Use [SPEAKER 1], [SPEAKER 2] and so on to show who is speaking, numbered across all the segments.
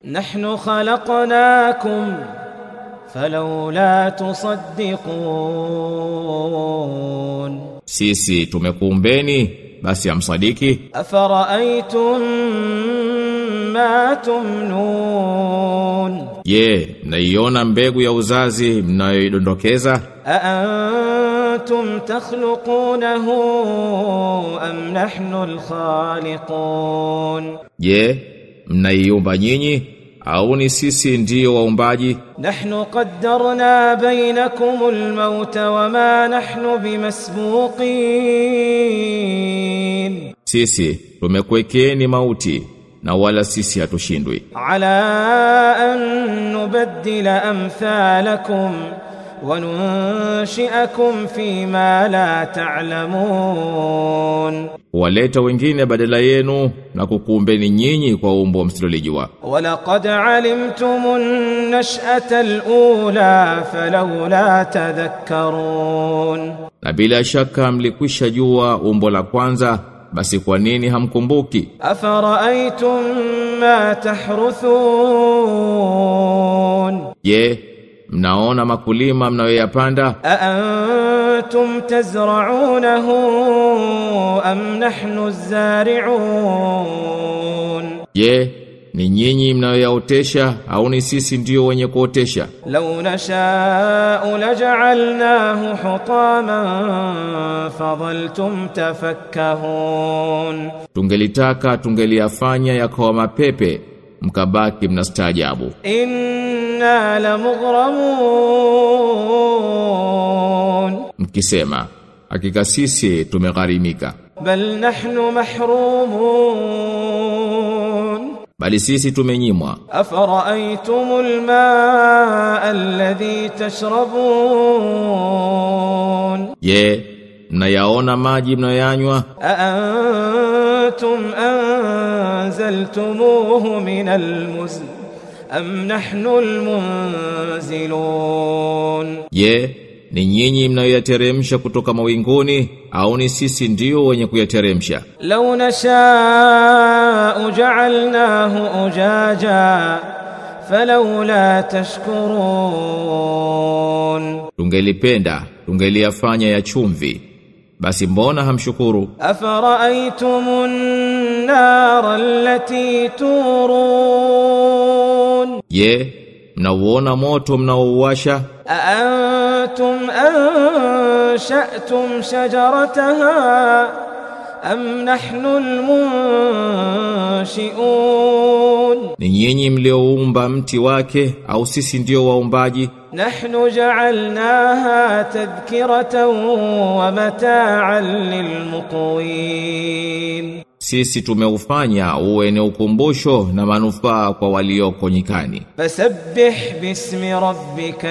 [SPEAKER 1] نحن خلقناكم فلولا تصدقون
[SPEAKER 2] Sisi tumekuumbeni basi amsadiki
[SPEAKER 1] أفرأيتم ما تمنون
[SPEAKER 2] Je, naiona mbegu ya uzazi mnayoidondokeza?
[SPEAKER 1] أأنتم تخلقونه أم نحن الخالقون
[SPEAKER 2] Je, mnaiumba nyinyi au ni sisi ndiyo waumbaji?
[SPEAKER 1] نحن قدرنا بينكم الموت وما نحن بمسبوقين
[SPEAKER 2] Sisi tumekuwekeni mauti na wala sisi hatushindwi.
[SPEAKER 1] على أن نبدل أمثالكم وننشئكم فيما لا تعلمون
[SPEAKER 2] Waleta wengine badala yenu na kukuumbeni nyinyi kwa umbo msilolijua.
[SPEAKER 1] ولقد علمتم النشأة الأولى فلولا تذكرون
[SPEAKER 2] Na bila shaka mlikwisha jua umbo la kwanza, basi kwa nini hamkumbuki?
[SPEAKER 1] أفرأيتم ما تحرثون
[SPEAKER 2] Je, mnaona makulima mnayoyapanda?
[SPEAKER 1] أأنتم تزرعونه أم نحن الزارعون
[SPEAKER 2] Je, ni nyinyi mnayoyaotesha au ni sisi ndio wenye kuotesha?
[SPEAKER 1] لو نشاء لجعلناه حطاما فظلتم تفكهون
[SPEAKER 2] Tungelitaka tungeliyafanya yakawa mapepe, mkabaki mnastaajabu.
[SPEAKER 1] إنا لمغرمون
[SPEAKER 2] Mkisema, hakika sisi tumegharimika,
[SPEAKER 1] بل نحن محرومون
[SPEAKER 2] bali sisi tumenyimwa.
[SPEAKER 1] أفرأيتم الماء الذي تشربون
[SPEAKER 2] Je, mnayaona maji mnayoyanywa?
[SPEAKER 1] أأنتم أنزلتموه من المزن أم نحن المنزلون
[SPEAKER 2] Je, ni nyinyi mnayoyateremsha kutoka mawinguni au ni sisi ndio wenye kuyateremsha?
[SPEAKER 1] لو نشاء جعلناه أجاجا فلولا تشكرون
[SPEAKER 2] Tungelipenda, tungeliyafanya ya chumvi. Basi mbona hamshukuru?
[SPEAKER 1] أفرأيتم النار التي تورون
[SPEAKER 2] Je, mnauona moto mnaouwasha?
[SPEAKER 1] أأنتم أنشأتم شجرتها أم نحن المنشئون
[SPEAKER 2] Ni nyinyi mlioumba mti wake au sisi ndio waumbaji?
[SPEAKER 1] نحن جعلناها تذكرة ومتاعا للمقوين
[SPEAKER 2] Sisi tumeufanya uwe ni ukumbusho na manufaa kwa walioko nyikani.
[SPEAKER 1] فسبح باسم ربك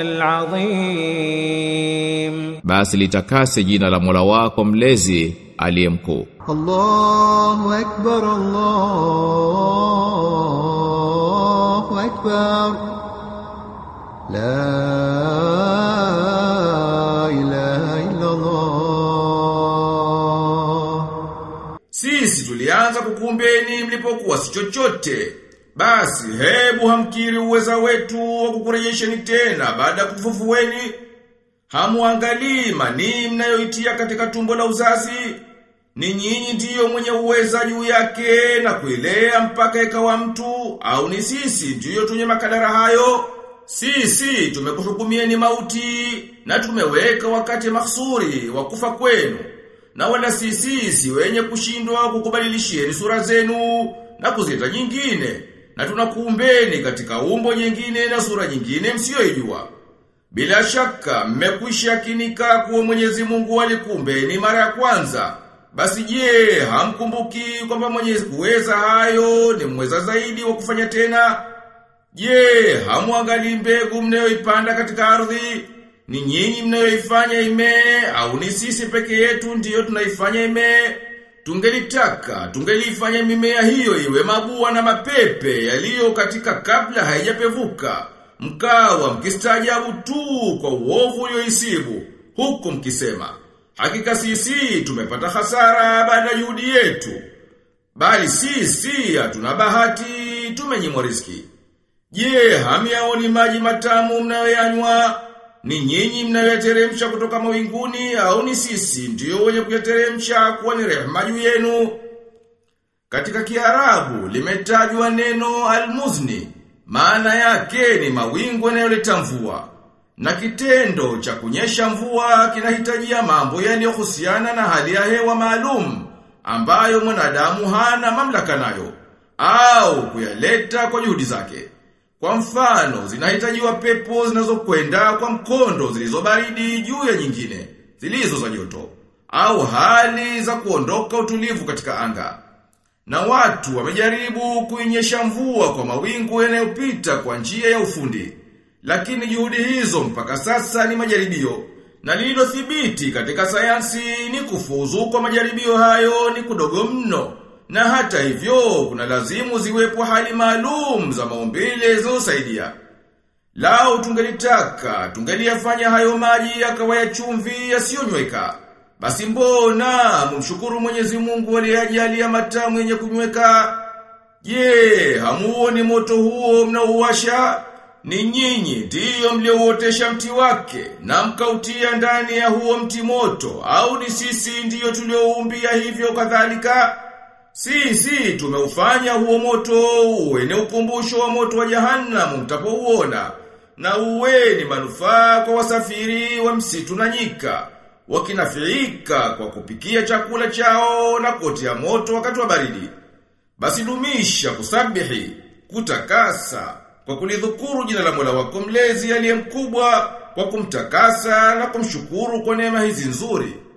[SPEAKER 1] العظيم
[SPEAKER 2] Basi litakase jina la Mola wako mlezi aliye mkuu.
[SPEAKER 3] الله أكبر الله أكبر لا إله إلا الله
[SPEAKER 4] Sisi tulianza kukumbeni mlipokuwa si chochote. Basi hebu hamkiri uweza wetu wa kukurejesheni tena baada ya kufufueni. Hamuangalii manii mnayoitia katika tumbo la uzazi. Ni nyinyi ndiyo mwenye uweza juu yake na kuilea mpaka ikawa mtu au ni sisi ndiyo tunye makadara hayo? Sisi tumekuhukumieni mauti na tumeweka wakati mahsuri wa kufa kwenu. Na wala si sisi wenye kushindwa kukubadilishieni sura zenu na kuzita nyingine. Na tunakuumbeni katika umbo nyingine na sura nyingine msiyoijua. Bila shaka mmekwisha kinika kuwa Mwenyezi Mungu alikuumbeni mara ya kwanza. Basi je, hamkumbuki kwamba Mwenyezi kuweza hayo ni mweza zaidi wa kufanya tena? Je, hamuangalii mbegu mnayoipanda katika ardhi? Ni nyinyi mnayoifanya imee au ni sisi peke yetu ndiyo tunaifanya imee? Tungelitaka, tungelifanya mimea hiyo iwe mabua na mapepe yaliyo katika kabla haijapevuka. Mkawa mkistaajabu tu kwa uovu ulioisibu, huku mkisema, hakika sisi tumepata hasara baada ya juhudi yetu. Bali sisi hatuna bahati tumenyimwa riziki. Je, hamyaoni maji matamu mnayoyanywa? Ni nyinyi mnayoyateremsha kutoka mawinguni au ni sisi ndiyo wenye kuyateremsha kuwa ni rehema juu yenu? Katika Kiarabu limetajwa neno almuzni, maana yake ni mawingu yanayoleta mvua. Na kitendo cha kunyesha mvua kinahitajia mambo yaliyohusiana na hali ya hewa maalum ambayo mwanadamu hana mamlaka nayo au kuyaleta kwa juhudi zake. Kwa mfano, zinahitajiwa pepo zinazokwenda kwa mkondo zilizobaridi juu ya nyingine, zilizo za joto, au hali za kuondoka utulivu katika anga. Na watu wamejaribu kuinyesha mvua kwa mawingu yanayopita kwa njia ya ufundi. Lakini juhudi hizo mpaka sasa ni majaribio. Na lililothibiti katika sayansi ni kufuzu kwa majaribio hayo ni kudogo mno. Na hata hivyo kuna lazimu ziwepo hali maalum za maumbile zilizosaidia. Lao tungelitaka, tungeliyafanya hayo maji yakawa ya chumvi yasiyonyweka. Basi mbona mumshukuru Mwenyezi Mungu aliyejalia matamu yenye kunyweka? Je, hamuoni moto huo mnaouwasha? Ni nyinyi ndiyo mliouotesha mti wake na mkautia ndani ya huo mti moto au ni sisi ndiyo tulioumbia hivyo kadhalika? Sisi tumeufanya huo moto uwe ni ukumbusho wa moto wa jahannam mtapouona na uwe ni manufaa kwa wasafiri wa msitu na nyika wakinafiika kwa kupikia chakula chao na kuotea moto wakati wa baridi. Basi dumisha kusabihi, kutakasa, kwa kulidhukuru jina la Mola wako mlezi aliye mkubwa, kwa kumtakasa na kumshukuru kwa neema hizi nzuri.